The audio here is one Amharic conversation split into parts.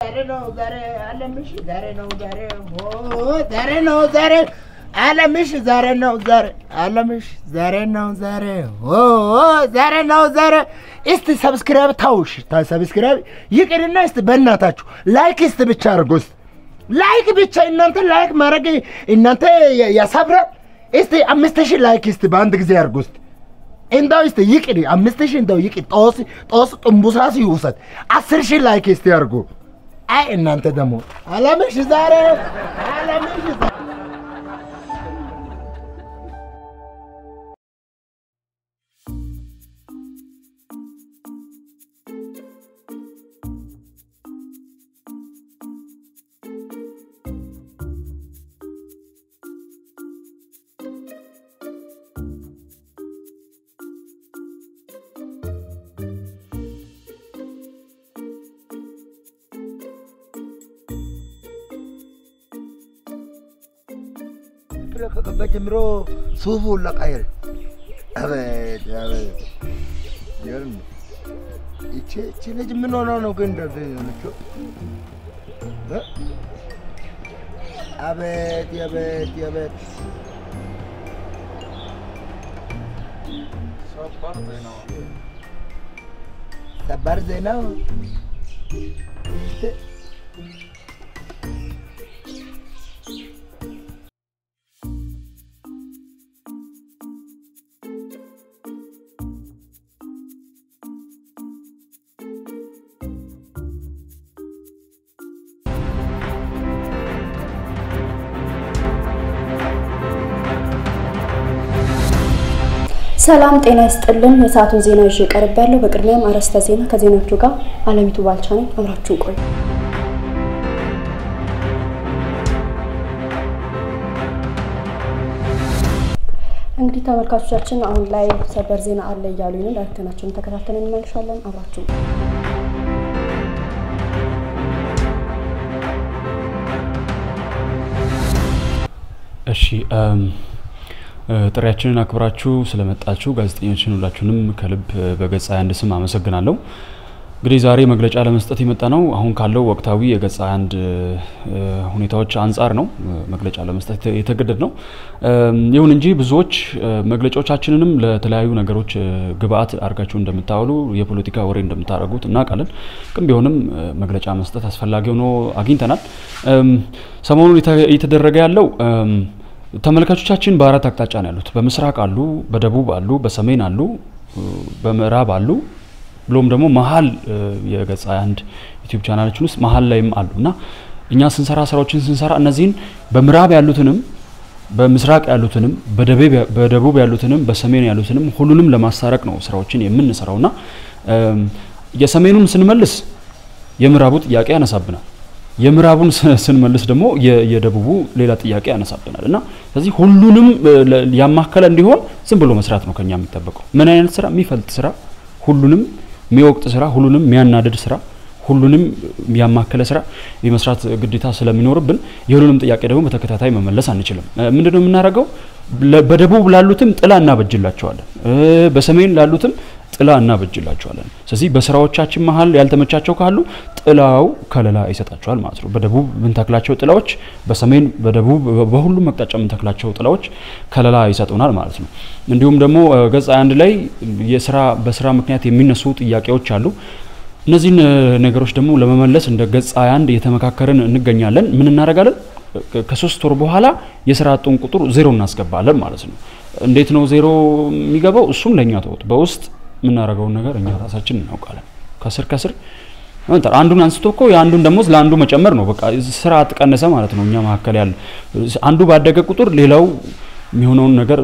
ዛሬ ነው ዛሬ አለምሽ ዛሬ ነው ዛሬ ኦ ዛሬ ነው ዛሬ አለምሽ ዛሬ ነው ዛሬ አለምሽ ዛሬ ነው ዛሬ ኦ ዛሬ ነው ዛሬ እስቲ ሰብስክራይብ ታውሽ ታ ሰብስክራይብ ይቅርና እስቲ በእናታችሁ ላይክ እስቲ ብቻ አድርጉ እስቲ ላይክ ብቻ እናንተ ላይክ ማድረግ እናንተ ያ- ያሳብራል። እስቲ አምስት ሺህ ላይክ እስቲ በአንድ ጊዜ አድርጉ እስቲ እንደው እስቲ ይቅር አምስት ሺህ እንደው ይቅር ጦስ ጦስ ጥንቡሳስ ይውሰድ አስር ሺህ ላይክ እስቲ አድርጉ። አይ እናንተ ደግሞ አለምሽ ዛሬ አለምሽ ዛሬ ብሎ ከገባ ጀምሮ ሱፉ ሁላ ቀየረ። አቤት አቤት ይገርም። ይቺ ይቺ ልጅ ምን ሆነው ነው ግን እንደዚህ የሆነችው? እ? አቤት አቤት አቤት ሰበር ዜናው ሰላም ጤና ይስጥልን። የሰዓቱን ዜና ይዤ ቀርብ ያለው በቅድሚያም አርዕስተ ዜና ከዜናዎቹ ጋር አለሚቱ ባልቻ ነኝ። አብራችሁን ቆዩ። እንግዲህ ተመልካቾቻችን አሁን ላይ ሰበር ዜና አለ እያሉ ነው። ዳይሬክተናችንን ተከታተልን እንመልሻለን። አብራችሁን እሺ እም፣ እ፣ ጥሪያችንን አክብራችሁ ስለመጣችሁ ጋዜጠኞችን ሁላችሁንም ከልብ እ፣ በገጽ አንድ ስም አመሰግናለሁ። እንግዲህ ዛሬ መግለጫ ለመስጠት የመጣ ነው አሁን ካለው ወቅታዊ የገጽ አንድ እ፣ ሁኔታዎች አንጻር ነው እ፣ መግለጫ ለመስጠት የተ- የተገደድ ነው። እም፣ ይሁን እንጂ ብዙዎች እ፣ መግለጫዎቻችንንም ለተለያዩ ነገሮች እ፣ ግብአት አድርጋችሁ እንደምታውሉ የፖለቲካ ወሬ እንደምታደርጉት እናውቃለን። ግን ቢሆንም እ፣ መግለጫ መስጠት አስፈላጊ ሆኖ አግኝተናል። እም፣ ሰሞኑን የተ- እየተደረገ ያለው እም፣ ተመልካቾቻችን በአራት አቅጣጫ ነው ያሉት። በምስራቅ አሉ፣ በደቡብ አሉ፣ በሰሜን አሉ፣ እ፣ በምዕራብ አሉ ብሎም ደግሞ መሀል እ፣ የገጽ አንድ ዩቲዩብ ቻናላችን ውስጥ መሀል ላይም አሉ እና እኛ ስንሰራ ስራዎችን ስንሰራ እነዚህን በምዕራብ ያሉትንም በምስራቅ ያሉትንም በደቡብ- በደቡብ ያሉትንም በሰሜን ያሉትንም ሁሉንም ለማስታረቅ ነው ስራዎችን የምንሰራው እና እም፣ የሰሜኑን ስንመልስ የምዕራቡ ጥያቄ ያነሳብናል። የምዕራቡን ስ- ስንመልስ ደግሞ የ- የደቡቡ ሌላ ጥያቄ ያነሳብናል እና ስለዚህ ሁሉንም እ፣ ለ- ያማከለ እንዲሆን ዝም ብሎ መስራት ነው ከኛ የሚጠበቀው። ምን አይነት ስራ? የሚፈልጥ ስራ፣ ሁሉንም የሚወቅጥ ስራ፣ ሁሉንም የሚያናድድ ስራ፣ ሁሉንም ያማከለ ስራ የመስራት ግዴታ ስለሚኖርብን የሁሉንም ጥያቄ ደግሞ በተከታታይ መመለስ አንችልም። እ፣ ምንድነው የምናደርገው? ለ- በደቡብ ላሉትም ጥላ እናበጅላቸዋለን፣ እ፣ በሰሜን ላሉትም ጥላ እናበጅላቸዋለን። ስለዚህ በስራዎቻችን መሀል ያልተመቻቸው ካሉ ጥላው ከለላ ይሰጣቸዋል ማለት ነው። በደቡብ የምንተክላቸው ጥላዎች፣ በሰሜን በደቡብ በ- በሁሉም አቅጣጫ የምንተክላቸው ጥላዎች ከለላ ይሰጡናል ማለት ነው። እንዲሁም ደግሞ እ፣ ገጽ አንድ ላይ የስራ በስራ ምክንያት የሚነሱ ጥያቄዎች አሉ። እነዚህን እ፣ ነገሮች ደግሞ ለመመለስ እንደ ገጽ አንድ እየተመካከርን እንገኛለን። ምን እናደርጋለን? ከ- ከሶስት ወር በኋላ የስራ አጡን ቁጥር ዜሮ እናስገባለን ማለት ነው። እንዴት ነው ዜሮ የሚገባው? እሱም ለእኛ ተውት። በውስጥ የምናደርገውን ነገር እኛ ራሳችን እናውቃለን። ከስር ከስር አንተ አንዱን አንስቶ እኮ የአንዱን ደሞዝ ለአንዱ መጨመር ነው። በቃ ስራ አጥቀነሰ ማለት ነው። እኛ መካከል ያለ አንዱ ባደገ ቁጥር ሌላው የሚሆነውን ነገር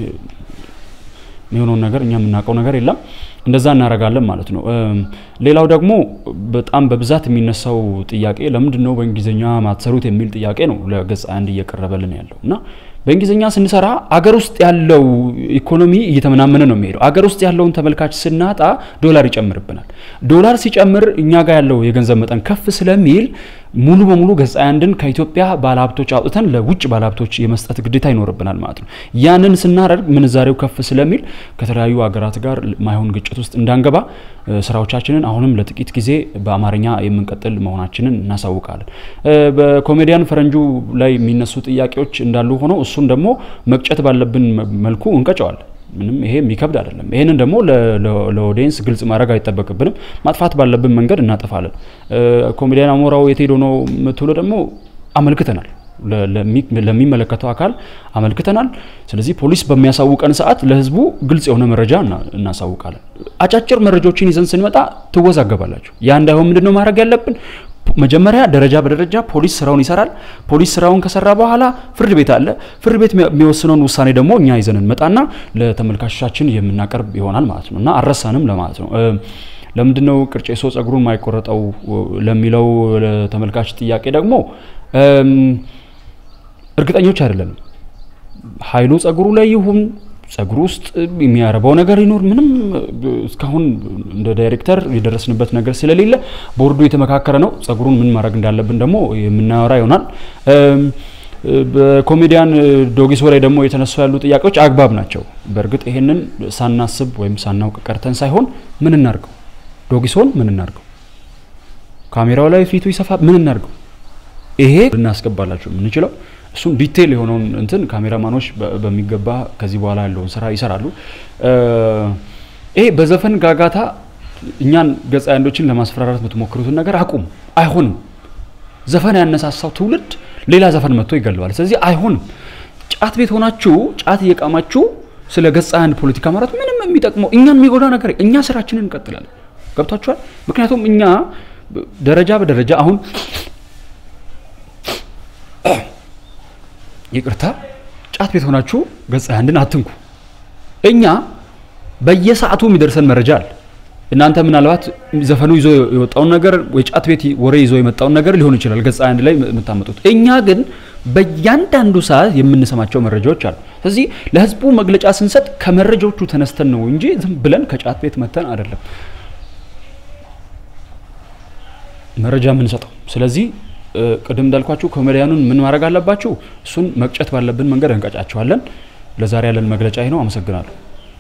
የሚሆነውን ነገር እኛ የምናውቀው ነገር የለም። እንደዛ እናደርጋለን ማለት ነው። እም፣ ሌላው ደግሞ በጣም በብዛት የሚነሳው ጥያቄ ለምንድን ነው በእንግሊዝኛ ማትሰሩት የሚል ጥያቄ ነው ለገጽ አንድ እየቀረበልን ያለው እና በእንግሊዝኛ ስንሰራ አገር ውስጥ ያለው ኢኮኖሚ እየተመናመነ ነው የሚሄደው። አገር ውስጥ ያለውን ተመልካች ስናጣ ዶላር ይጨምርብናል። ዶላር ሲጨምር እኛ ጋር ያለው የገንዘብ መጠን ከፍ ስለሚል ሙሉ በሙሉ ገጽ አንድን ከኢትዮጵያ ባለሀብቶች አውጥተን ለውጭ ባለሀብቶች የመስጠት ግዴታ ይኖርብናል ማለት ነው። ያንን ስናደርግ ምንዛሬው ከፍ ስለሚል ከተለያዩ ሀገራት ጋር ማይሆን ግጭት ውስጥ እንዳንገባ ስራዎቻችንን አሁንም ለጥቂት ጊዜ በአማርኛ የምንቀጥል መሆናችንን እናሳውቃለን። በኮሜዲያን ፈረንጁ ላይ የሚነሱ ጥያቄዎች እንዳሉ ሆነው እሱን ደግሞ መቅጨት ባለብን መልኩ እንቀጨዋለን። ምንም ይሄ የሚከብድ አይደለም። ይሄንን ደግሞ ለኦዲየንስ ግልጽ ማድረግ አይጠበቅብንም። ማጥፋት ባለብን መንገድ እናጠፋለን። ኮሜዲያን አሞራው የት ሄዶ ነው የምትውለው ደግሞ አመልክተናል ለሚመለከተው አካል አመልክተናል። ስለዚህ ፖሊስ በሚያሳውቀን ሰዓት ለህዝቡ ግልጽ የሆነ መረጃ እናሳውቃለን። አጫጭር መረጃዎችን ይዘን ስንመጣ ትወዛገባላችሁ። ያ እንዳይሆን ምንድን ነው ማድረግ ያለብን? መጀመሪያ ደረጃ በደረጃ ፖሊስ ስራውን ይሰራል። ፖሊስ ስራውን ከሰራ በኋላ ፍርድ ቤት አለ። ፍርድ ቤት የሚወስነውን ውሳኔ ደግሞ እኛ ይዘን እንመጣና ለተመልካቾቻችን የምናቀርብ ይሆናል ማለት ነው እና አልረሳንም ለማለት ነው። ለምንድን ነው ቅርጬሶ ጸጉሩን ማይቆረጠው ለሚለው ለተመልካች ጥያቄ ደግሞ እርግጠኞች አይደለንም። ኃይሉ ጸጉሩ ላይ ይሁን ጸጉሩ ውስጥ የሚያረባው ነገር ይኖር ምንም እስካሁን እንደ ዳይሬክተር የደረስንበት ነገር ስለሌለ ቦርዱ የተመካከረ ነው። ጸጉሩን ምን ማድረግ እንዳለብን ደግሞ የምናወራ ይሆናል። በኮሜዲያን ዶጊሶ ላይ ደግሞ የተነሱ ያሉ ጥያቄዎች አግባብ ናቸው። በእርግጥ ይሄንን ሳናስብ ወይም ሳናውቅ ቀርተን ሳይሆን ምን እናርገው፣ ዶጊሶን ምን እናርገው፣ ካሜራው ላይ ፊቱ ይሰፋ ምን እናርገው፣ ይሄ ልናስገባላችሁ የምንችለው እሱም ዲቴይል የሆነውን እንትን ካሜራማኖች በሚገባ ከዚህ በኋላ ያለውን ስራ ይሰራሉ። ይሄ በዘፈን ጋጋታ እኛን ገጸ አንዶችን ለማስፈራራት የምትሞክሩትን ነገር አቁም። አይሆንም። ዘፈን ያነሳሳው ትውልድ ሌላ ዘፈን መጥቶ ይገለዋል። ስለዚህ አይሆንም። ጫት ቤት ሆናችሁ ጫት እየቃማችሁ ስለ ገጸ አንድ ፖለቲካ ማለት ምንም የሚጠቅመው እኛን የሚጎዳ ነገር እኛ ስራችንን እንቀጥላለን። ገብቷችኋል? ምክንያቱም እኛ ደረጃ በደረጃ አሁን ይቅርታ ጫት ቤት ሆናችሁ ገጸ አንድን አትንኩ። እኛ በየሰዓቱ የሚደርሰን መረጃ አለ። እናንተ ምናልባት ዘፈኑ ይዞ የወጣውን ነገር ወይ ጫት ቤት ወሬ ይዞ የመጣውን ነገር ሊሆን ይችላል ገጸ አንድ ላይ የምታመጡት። እኛ ግን በእያንዳንዱ ሰዓት የምንሰማቸው መረጃዎች አሉ። ስለዚህ ለህዝቡ መግለጫ ስንሰጥ ከመረጃዎቹ ተነስተን ነው እንጂ ዝም ብለን ከጫት ቤት መተን አይደለም መረጃ የምንሰጠው። ስለዚህ ቅድም እንዳልኳችሁ ኮሜዲያኑን ምን ማድረግ አለባችሁ? እሱን መቅጨት ባለብን መንገድ እንቀጫቸዋለን። ለዛሬ ያለን መግለጫ ይህ ነው። አመሰግናለሁ።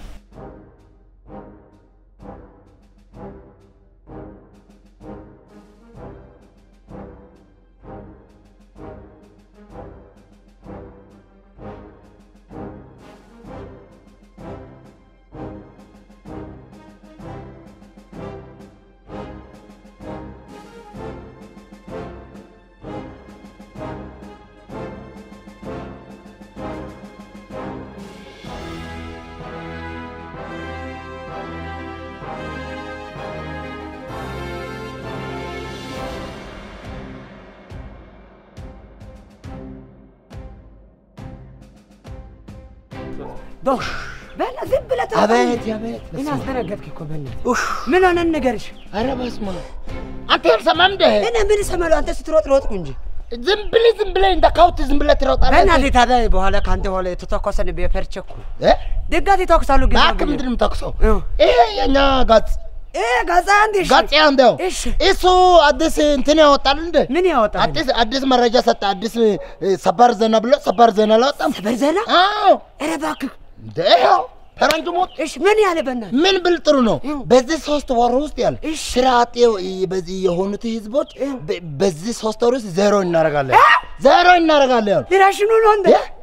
ዶሽ በላ ዝም ብለህ ተው። አቤት አቤት። ምን አስደነገጥክ እኮ በእናትህ። ኡፍ ምን ሆነን ንገርሽ። ኧረ በስመ አብ አንተ ያልሰማም እንደ እኔ ምን እሰማለሁ? አንተ ስትሮጥ ሮጥኩ እንጂ ዝም ብለህ ዝም ብለህ እንደ ካውት ዝም ብለህ ትሮጣለህ። በእናትህ ታዲያ በኋላ ከአንተ በኋላ የተተኮሰን በፈርቸኩ እ? ድጋት ይተኩሳሉ። ግን እባክህ ምንድን ነው የምተኩሰው? እ። ይሄ የኛ ጋጽ እ ጋዛ አንድ እሺ፣ ጋጽ እንደው እሺ እሱ አዲስ እንትን ያወጣል እንደ ምን ያወጣል? አዲስ አዲስ መረጃ ሰጠ። አዲስ እ፣ ሰበር ዜና ብሎ ሰበር ዜና አላወጣም። ሰበር ዜና? አዎ ኧረ እባክህ እንደ ይኸው ፈረንጅ ሞት እሺ፣ ምን ያለ በእናትህ ምን ብል ጥሩ ነው። ይኸው። በዚህ ሶስት ወር ውስጥ ያለ እሺ። ስራ አጥ የ- በዚህ የሆኑት ህዝቦች በ- በዚህ ሶስት ወር ውስጥ ዜሮ እናደርጋለን፣ ዜሮ እናደርጋለን ያሉ ሊራሽኑ ነው እንደ እ?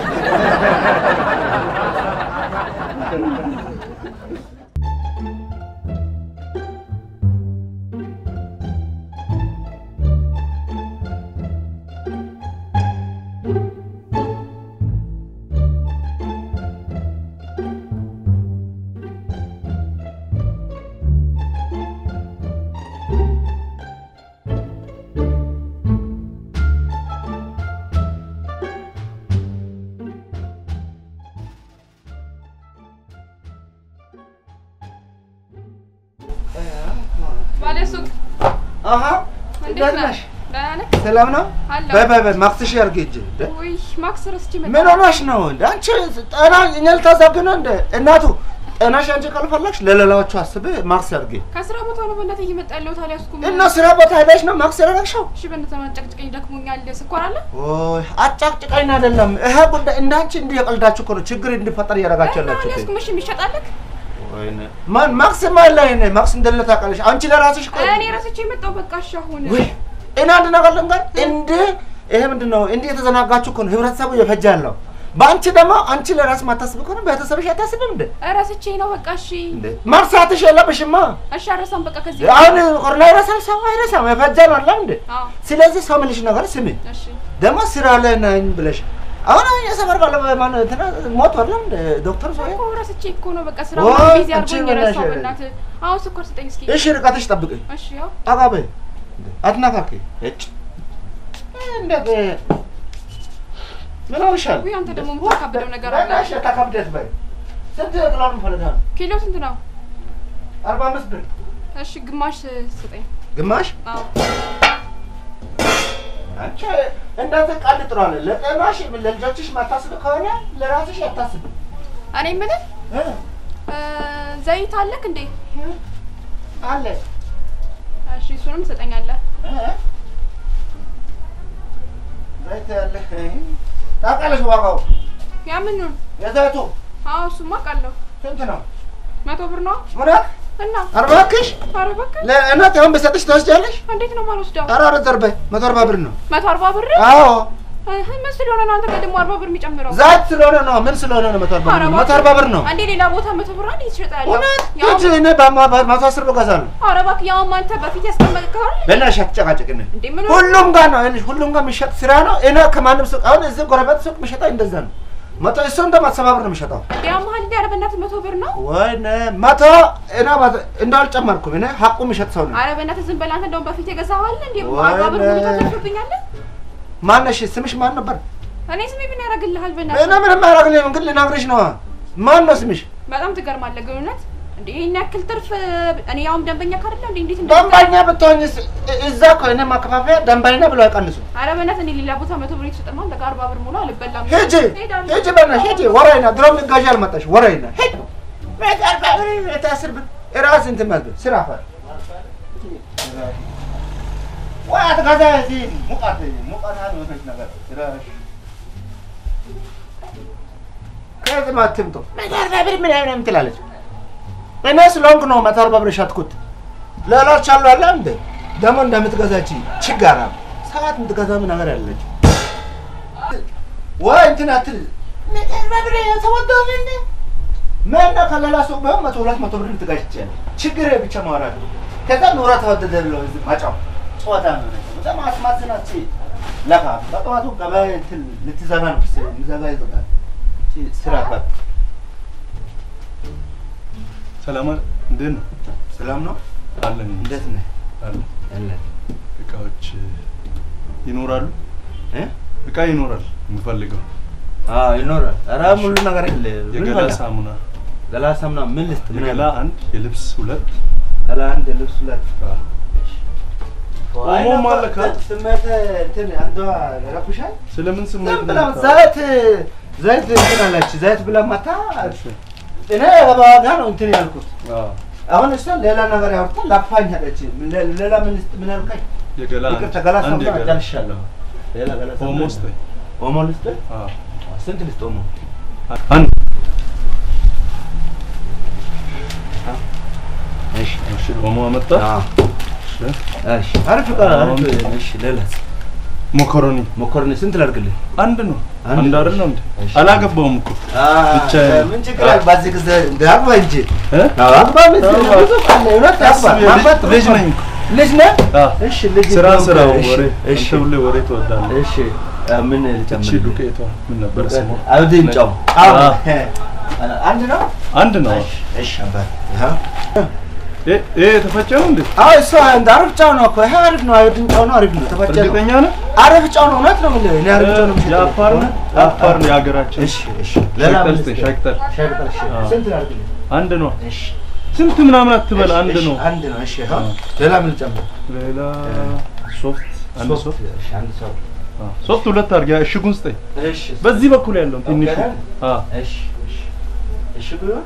ባለሱቅ አሀ እንዴት እንዴት ነህ? ነሽ? ደህና ነህ? ሰላም ነው? አለሁ። በይ በይ በይ ማክስሽ ያርግ እጅ እንደ ውይ ማክስ ረስቼ መጣሁ። ምን ሆነሽ ነው እንደ አንቺ ጤና እኛ ልታዛግ ነው እንደ እናቱ ጤናሽ አንቺ ካልፈለግሽ ለሌላዎቹ አስቤ ማክስ አድርጌ ከስራ ቦታ ነው በእናትህ እየመጣ ያለሁት አልያዝኩም። እና ስራ ቦታ ሄደሽ ነው ማክስ ያደረግሽው? እሺ በእናትህ ማጨቅጨቀኝ ደክሞኛል። ስኳር አለ ኦይ አጫቅጭቃኝ አይደለም። ይሄ ጉዳይ እንዳንቺ እንዲህ የቀልዳችሁ እኮ ነው ችግር እንዲፈጠር እያደረጋችሁ ያላችሁት። አልያዝኩም። እሺ የሚሸጣለክ ወይኔ ማን ማክስ ማለ እኔ ማክስ እንደሌለ ታውቃለሽ። አንቺ ለራስሽ እኮ እኔ ረስቼ የመጣው በቃ እሺ አሁን ወይ እኔ አንድ ነገር ልንገር፣ እንደ ይሄ ምንድን ነው እንዲህ የተዘናጋችሁ እኮ ነው ህብረተሰቡ እየፈጀ ያለው። በአንቺ ደግሞ አንቺ ለራስ ማታስብ ከሆነ ቤተሰብሽ አታስብም እንዴ? ረስቼ ነው በቃ እሺ እንዴ መርሳትሽ የለብሽማ። እሺ አረሳም በቃ ከዚህ አሁን ቆርላ ይረሳል፣ ሰው አይረሳም። የፈጀ ነው አለ እንዴ? አዎ ስለዚህ ሰው ምልሽ ነገር ስሚ። እሺ ደግሞ ስራ ላይ ነኝ ብለሽ አሁን የሰፈር ባለ ማን እንትና ሞት አይደለም እንደ ዶክተር ሰው እኮ ረስቼ እኮ ነው በቃ ስራ ወይ ቢዚ አንቺ አድርጎኝ በእናትሽ ረሳው። በእናትህ አሁን ስኳር ስጠኝ እስኪ። እሺ፣ ርቀትሽ ጠብቀኝ። እሺ ያው ጠጋ በይ አትናካኪ። እጭ እንዴት ምን ሆንሻል? ውይ አንተ ደግሞ የምታካብደው ነገር አለ። በቃ እሺ፣ ተከብደት በይ። ስንት ጥላሉ ፈልጋል? ኪሎ ስንት ነው? አርባ አምስት ብር እሺ ግማሽ ስጠኝ። ግማሽ። አዎ አንቺ እንደዚህ ቀልድ ጥሩ አለ። ለጤናሽ ለልጆችሽ ማታስብ ከሆነ ለራስሽ አታስብ። እኔ የምልህ እ? እ፣ ዘይት አለክ እንዴ? አለ እሺ እሱንም ትሰጠኛለህ። እ? ዘይት ያለ ታውቃለሽ ዋጋው ያ ምኑን? የዘይቱ አዎ እሱማ አውቃለሁ። ስንት ነው? መቶ ብር ነው እውነት እና አርባክሽ ኧረ በቃ ለእናት አሁን በሰጥሽ ትወስጃለሽ? እንዴት ነው የማልወስደው? ኧረ ኧረ ዘርበ መቶ አርባ ብር ነው። መቶ አርባ ብር አዎ እህ፣ ምን ስለሆነ ነው አንተ ጋር ደግሞ አርባ ብር የሚጨምረው? ዘይት ስለሆነ ነው። ምን ስለሆነ ነው? መቶ አርባ ብር ነው። መቶ አርባ ብር ነው። አንዴ ሌላ ቦታ መቶ ብር አንዴ ትሸጣለህ። እውነት ያው ሂጂ፣ እኔ በማ- በመቶ አስር ብር እገዛለሁ። ኧረ እባክህ ያውም አንተ በፊት ያስቀመጥከው አይደል? በእናትሽ አትጨቃጨቅን። እንዴ ምን ሁሉም ጋር ነው ይኸውልሽ፣ ሁሉም ጋር የሚሸጥ ስራ ነው። እኔ ከማንም ሱቅ አሁን እዚህ ጎረቤት ሱቅ የሚሸጠው እንደዛ ነው። መቶ እሱ እንደውም አስር ብር ነው የሚሸጠው። ያ መሀል እንደ ኧረ በእናትህ መቶ ብር ነው። ወይኔ መቶ እኔ መቶ- እንደው አልጨመርኩም። እኔ ሀቁ የሚሸጥ ሰው ነው። ኧረ በእናትህ ዝም በል አንተ እንደውም በፊት የገዛኸው አይደል እንዴ? ወይኔ። አርባ ብር ሙሉ ታተርፍብኛለህ። ማነሽ? ስምሽ ማን ነበር? እኔ ስሜ ምን ያደርግልሃል? እኔ በእናትህ ምንም አያደርግልኝም፣ ግን ልነግርሽ ነው። ማን ነው ስምሽ? በጣም ትገርማለህ ግን እውነት እንዴ ይሄን ያክል ትርፍ እኔ ያውም ደንበኛ ካደለ እንዴ እንዴት እንደ ደንበኛ ብትሆኝስ እዛ እኮ እኔ ማከፋፈያ ደንበኛ ብሎ አይቀንሱም። ኧረ በእናትህ እኔ ሌላ ቦታ መቶ ብር የተሰጠማ አንተ ጋር አርባ ብር ሙሉ አልበላም። ሂጂ እሄዳለሁ። ሂጂ፣ በእናትሽ ሂጂ። ወሬና ድሮም ልትገዢ አልመጣሽ ወሬና ሂጂ። ቤት አርባ ብር ቤት አስር ብር እራስ እንትን ማለት ስራ ፈር ወይ አትገዛ እዚህ ሙቀት ሙቀት አልመሰለሽ ነገር ስራሽ ከዚህ አትምጡ። መቶ አርባ ብር ምናምን ምናምን ትላለች። እኔ ስለሆንኩ ነው መቶ አርባ ብር የሸጥኩት። ሌሎች አሉ አለ እንደ ደግሞ እንደምትገዛች ችጋራ ሰዓት የምትገዛ ምን ነገር ያለች ወይ እንትን አትል መቶ አርባ ብር ተወደው እንደ ምን ከሌላ ሱቅ ቢሆን መቶ ሁለት መቶ ብር ልትገዥ ትችያለሽ። ችግር ብቻ ማውራት ነው። ከዛ ኑሮ ተወደደ ብሎ እዚህ ማጫው ጨዋታ ነው። በጣም አስማዝናች ለካ በጠዋቱ ገበያ እንትን ልትዘጋ ነው ልዘጋ ይዞታል ስራ ካል ሰላም አለ። እንዴት ነው? ሰላም ነው። አለን። እንዴት ነህ? አለን። አለን እቃዎች ይኖራሉ። እ እቃ ይኖራል የምፈልገው አዎ ይኖራል። ኧረ ሙሉ ነገር አለ። ምን የገላ ፈለግ? ሳሙና፣ ገላ ሳሙና ምን ልስጥ? ምን የገላ አለ? አንድ፣ የልብስ ሁለት። ገላ አንድ ልብስ ሁለት ኦሞም አለ ካል ስሜት እንትን አንዷ ረኩሻል። ስለምን ስሜት ዝም ነው ብላ የምታወራው? ዘይት ዘይት እንትን አለች ዘይት ብላ ማታ እሺ። እኔ በዋጋ ነው እንትን ያልኩት። አዎ። አሁን እሷ ሌላ ነገር ያወርታ ላፋኝ አለች። ሌ- ሌላ ምን ልስጥ? ምን አልከኝ? የገላ አንድ፣ ይቅርታ ገላ አንድ ሳሙና የገላ ጨርሻለሁ። ሌላ ገላ ሳሙና ኦሞ ስጠኝ። ኦሞ ልስጥ? አዎ። ስንት ልስጥ ኦሞ? አንድ እሺ እሺ። ኦሞ አመጣ። እሺ። እሺ አሪፍ እቃ አሪፍ። እሺ ሌላስ? ሞኮሮኒ መኮረኒ ስንት ላድርግልህ? አንድ ነው። አንድ አንድ ነው። አይደለም እንዴ? እሺ። አላገባውም እኮ ብቻ ምን ችግር አለ? በዚህ ጊዜ እንደ አግባ እንጂ እ? አዎ፣ አግባ ምን አዎ። ብዙ አለ። እውነት አግባ። ልጅ- ማግባት ጥሩ ልጅ ነው። ነኝ እኮ። ልጅ ነህ? አዎ። እሺ ልጅ ስራ እንደውም ስራው እሺ፣ ወሬ እሺ አንተ ሁሌ ወሬ ትወዳለህ። እሺ አ፣ ምን እቺ ልጨምር? ዱቄቷ ምን ነበር ስሟ? አብድን ጨው አዎ። አንድ ነው። አንድ ነው። እሺ እሺ አባት ይኸው ይሄ ይሄ የተፈጨ ነው እንዴ? አዎ እሱ እንደ አሪፍ ጨው ነው እኮ ይሄ አሪፍ ነው። አብድን ጨው ነው። አሪፍ ነው። ተፈጨ ነው። እርግጠኛ ነህ? አሪፍ ጨው ነው። እውነት ነው የምልህ። እኔ አሪፍ ጨው ነው የምሸጠው። የአፋር ነው? የአፋር ነው የሀገራችን። እሺ እሺ ሌላ ሻይ ምን ቅጠል ስጠኝ፣ ልስጥህ? ሻይ ቅጠል። ሻይ ቅጠል እሺ አዎ። ስንት ላድርግልህ? አንድ ነው። እሺ ስንት ምናምን አትበል፣ አንድ እሺ፣ ነው። አንድ ነው። እሺ ይኸው ሌላ ምን ልጨምር? ሌላ ሶፍት፣ አንድ ሶፍት፣ ሶፍት፣ እሺ፣ አንድ ሶፍት። አዎ፣ ሶፍት ሁለት አድርጊያ። እሽጉን ስጠኝ። እሺ በዚህ በኩል ያለውን ትንሹ። ኦኬ። አዎ፣ እሺ እሺ እሺ ብሎ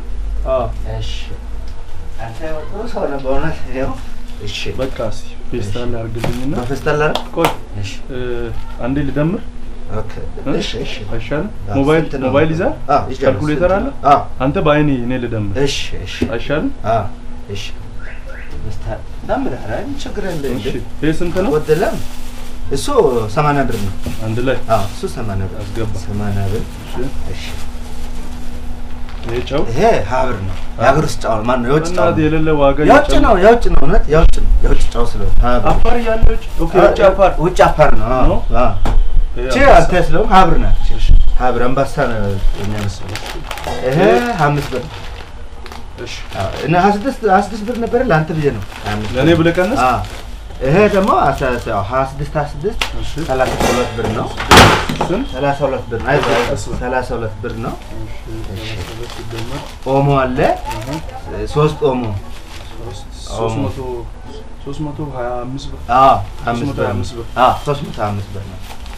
አዎ እሺ አንተ ጥሩ ሰው ነህ በእውነት ይኸው እሺ በቃ እስኪ ፌስታል አድርግልኝና በፌስታል ላይ ቆይ እሺ እ፣ አንዴ ልደምር ኦኬ እ? እሺ እሺ አይሻልም? አዎ፣ ሞባይል ስንት ነው? ሞባይል ይዛል? አዎ ይዣለሁ። ካልኩሌተር ስንት አለ? ነው? አዎ አንተ በአይኔ እኔ ልደምር እሺ እሺ አይሻልም? አዎ እሺ ፌስታል ደምር ኧረ ምን ችግር የለ እሺ ይሄ ስንት ነው? ጎደለም እሱ ሰማንያ ብር ነው አንድ ላይ አዎ እሱ ሰማንያ ብር አስገባ። ሰማንያ ብር እሺ እሺ ይሄ ጨው ይሄ ሀብር ነው የሀገር ውስጥ ጨው ማን ነው የውጭ ጨው እናት የሌለ ዋጋ የውጭ እየጨመረ- ነው የውጭ ነው እውነት የውጭ ነው የውጭ ጨው ስለሆነ ሀብር አፋር እያለ ውጭ ኦኬ ውጭ አፋር ውጭ አፋር ነው አዎ ነው? አዎ ይሄ ቺ አምስት አንተ ስለሆንክ ሀብር ናት ሀብር አንበሳ ነው የሚያመስለው ይሄ አምስት ብር እሺ አዎ፣ እና ሀያ ስድስት ሀያ ስድስት ብር ነበረ ለአንተ ብዬ ነው ሀያ አምስት ለእኔ ብለህ ቀንስ አዎ ይሄ ደግሞ አስራ ያው ሀያ ስድስት ሀያ ስድስት እሺ ሰላሳ ሁለት ብር ነው ስንት ሰላሳ ሁለት ብር ነው አይዞህ ሰላሳ ሁለት ብር ነው ሲደመር ኦሞ አለ ሶስት ኦሞ ሶስት መቶ ሶስት መቶ ሀያ አምስት ብር አዎ ሶስት አምስት መቶ ብር ሀያ ነው። አምስት ብር አዎ ሶስት መቶ ሀያ አምስት ብር ነው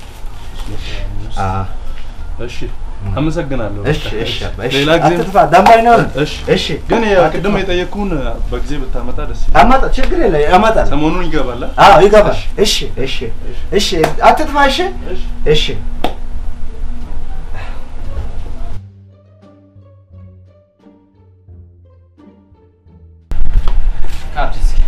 አዎ እሺ አመሰግናለሁ እሺ እሺ አባ፣ እሺ ሌላ ጊዜ አትጥፋ ደንባይ ነው እሺ እሺ ግን አትጥፋ። ቅድም የጠየቅኩህን በጊዜ ብታመጣ ደስ ይላል አመጣ ችግር የለ ያመጣል ሰሞኑን ይገባል አ? አዎ ይገባል እሺ እሺ እሺ አትጥፋ እሺ እሺ ካርድ እስኪ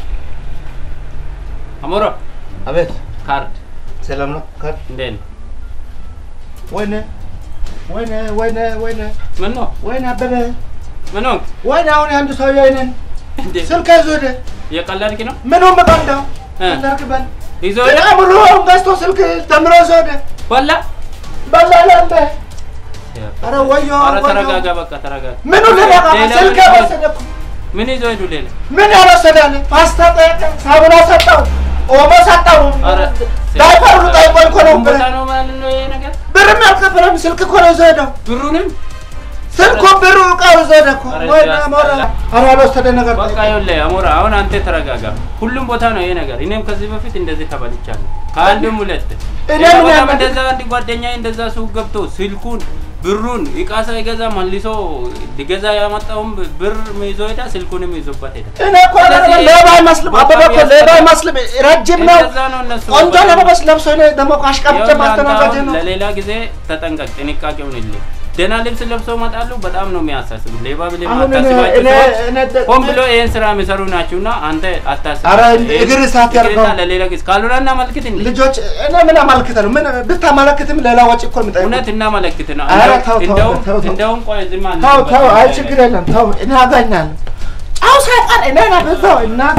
አሞሮ አቤት ካርድ ሰላም ነው ካል እንዴት ነው? ወይኔ ወይኔ ወይኔ ወይኔ ምን ነው? ወይኔ አበበ ምን ሆንክ? ወይኔ አሁን አንዱ ሰውዬ አይነን እንዴ ስልክ ይዞ ሄደ እየቀለድክ ነው? ምኑን በቀንደው እ? እንዳርግበል ይዞ ሄደ? ምሩ ገዝቶ ስልክ ደምሮ ይዞ ሄደ በላ? በላላለ ኧረ ወዮ ኧረ ወዮ ተረጋጋ፣ በቃ ተረጋጋ። ምኑ ልነቃ ሌላ ስልክ ምን- ወሰደ እኮ ምን ይዞ ሄዱ ሌላ? ምን ያልወሰዳለ ፓስታ ጠየቀ ሳሙና ሰጠው ኦሞ ሰጠው ኧረ ዳይፐር ሁሉ ጠይቆ እኮ ነው ቦታ ነው ማለት ነው ይሄ ነገር? ብርም ያልከፈለም ስልክ እኮ ነው ይዞ ሄደው ብሩንም ስልኩ ብሩ እቃው ይዞ ሄደ እኮ ኧረ ወይኔ ያስጠላ። ሞራ ኧረ ያልወሰደ ነገር በቃ ጠይቀው። ይኸውልህ አሞራ፣ አሁን አንተ ተረጋጋ። ሁሉም ቦታ ነው ይሄ ነገር። እኔም ከዚህ በፊት እንደዚህ ተበልቻለሁ። ከአንድም ሁለት እኔ ሌላ ምን ቦታም ያመጣ- እንደዛ አንድ ጓደኛዬ እንደዛ ሱቅ ገብቶ ስልኩን ብሩን እቃ ሳይገዛ መልሶ ሊገዛ ያመጣውን ብር ይዞ ሄዳ፣ ስልኩንም ይዞበት ሄዳ። እኔ እኮ ስለዚህ ሌባ አይመስልም አበበ እኮ ሌባ አይመስልም ረጅም ነው እንደዛ ነው እነሱ ቆንጆ ለመበስ ለብሶ እኔ ደግሞ አሽቃብጬ ይኸውልህ አንተ ማስተናጋጅ አሁን ነው ለሌላ ጊዜ ተጠንቀቅ፣ ጥንቃቄውን ይልህ። ደህና ልብስ ለብሰው ይመጣሉ። በጣም ነው የሚያሳስቡ። ሌባ ብለህ አሁን እኔ የማታስባቸው እኔ ሰዎች እኔ ደ- ሆን ብሎ ይህን ስራ የሚሰሩ ናችሁና አንተ አታስብ። ኧረ እግር እሳት ያድርገው። ይቅርታ ለሌላ ጊዜ ካልሆነ እናመልክት እንዴ? ልጆች እኔ ምን አመልክተ ነው ምን ብታመለክትም ሌላ ወጪ እኮ የሚጠይቁት እውነት እናመለክት ነው። ኧረ እንደው- ተው፣ ተው፣ እንደውም ተው፣ ተው። እንደውም ቆይ ዝም አለ ተው ተው አይ ችግር የለም ተው እኔ አገኛለሁ ጫው ሳይቀር እኔ ነው በዛው እናቷ